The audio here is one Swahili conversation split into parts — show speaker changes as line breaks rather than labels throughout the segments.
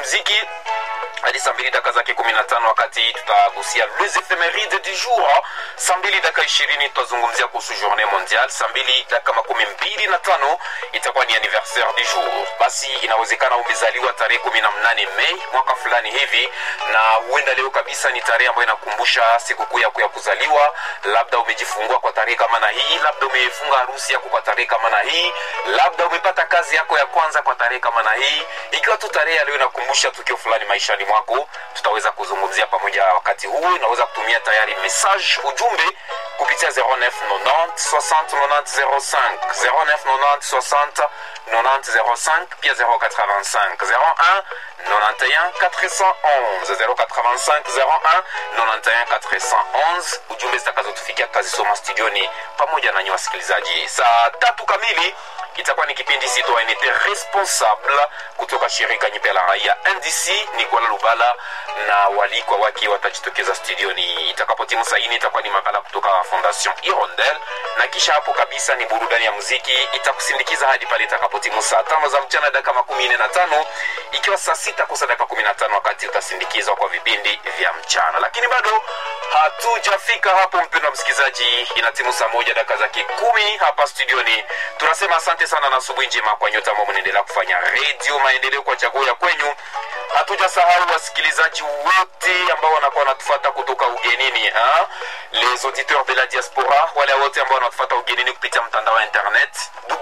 muziki hadi saa mbili daka zake kumi na tano wakati tutagusia les ephemeride du jour saa mbili daka ishirini tutazungumzia kuhusu journée mondiale saa mbili daka makumi mbili na tano itakuwa ni anniversaire du jour basi inawezekana umezaliwa tarehe kumi na mnane mei mwaka fulani hivi na huenda leo kabisa ni tarehe ambayo inakumbusha sikukuu yako ya kuzaliwa labda umejifungua kwa tarehe kama na hii labda umefunga harusi yako kwa tarehe kama na hii labda umepata kazi yako ya kwanza kwa tarehe kama na hii ikiwa tu tarehe ya leo inakumbusha tukio fulani maishani mwako tutaweza kuzungumzia pamoja wakati huu unaweza kutumia tayari message ujumbe kupitia 0990 60 90 05 0990 60 90 05 pia 085 01 91 411 085 01 91 411 ujumbe zitakazotufikia kazisoma studioni pamoja nanyi wasikilizaji saa tatu kamili itakuwa ni kipindi citoyenete responsable kutoka shirika nyipe la raia ndc nikola lubala na walikwa wake watajitokeza studioni itakapotimu saini itakuwa ni makala kutoka fondation irondel na kisha hapo kabisa ni burudani ya muziki itakusindikiza hadi pale itakapotimu saa tano za mchana dakika makumi nne na tano ikiwa saa sita kosa dakika kumi na tano wakati utasindikizwa kwa vipindi vya mchana lakini bado hatujafika hapo mpendo msikilizaji inatimu saa moja dakika zake kumi hapa studioni tunasema asante sana na asubuhi njema kwa nyote ambao mnaendelea kufanya redio maendeleo kwa chaguo ya kwenyu hatujasahau wasikilizaji wote ambao wanakuwa wanatufata kutoka ugenini ha? les auditeurs de la diaspora wale wote ambao wanatufata ugenini kupitia mtandao wa internet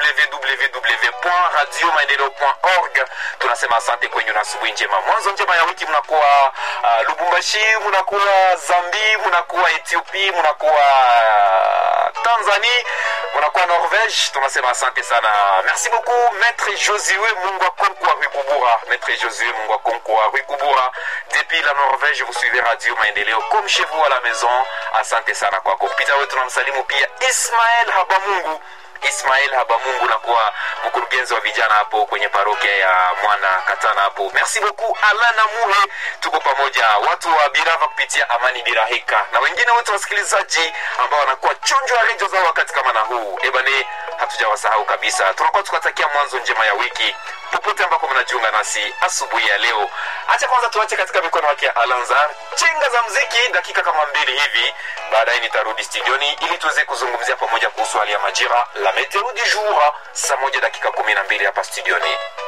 www.radiomaendeleo.org tunasema asante kwenyu na asubuhi njema mwanzo njema ya wiki mnakuwa uh, lubumbashi mnakuwa zambi mnakuwa ethiopie mnakuwa uh, tanzanie mnakuwa norvege tunasema asante sana merci beaucoup maître josue mungu akonkwa rukubura maître josue mungu akonkwa rukubura depuis la norvège vous suivez radio maendeleo comme chez vous à la maison asante sana kwako kupita wewe tunamsalimu pia ismael habamungu ismael habamungu nakuwa mkurugenzi wa vijana hapo kwenye parokia ya mwana katana hapo merci beaucoup alana muhe tuko pamoja watu wa birava kupitia amani birahika na wengine wote wasikilizaji ambao wanakuwa chonjo ya redio zao wakati kama na huu ebane hatujawasahau kabisa tunakuwa tukatakia mwanzo njema ya wiki popote ambako mnajiunga nasi asubuhi ya leo hacha kwanza tuache katika mikono yake ya alanzar chenga za mziki dakika kama mbili hivi baadaye nitarudi studioni ili tuweze kuzungumzia pamoja kuhusu hali ya majira la meteo du jour saa moja dakika kumi na mbili hapa studioni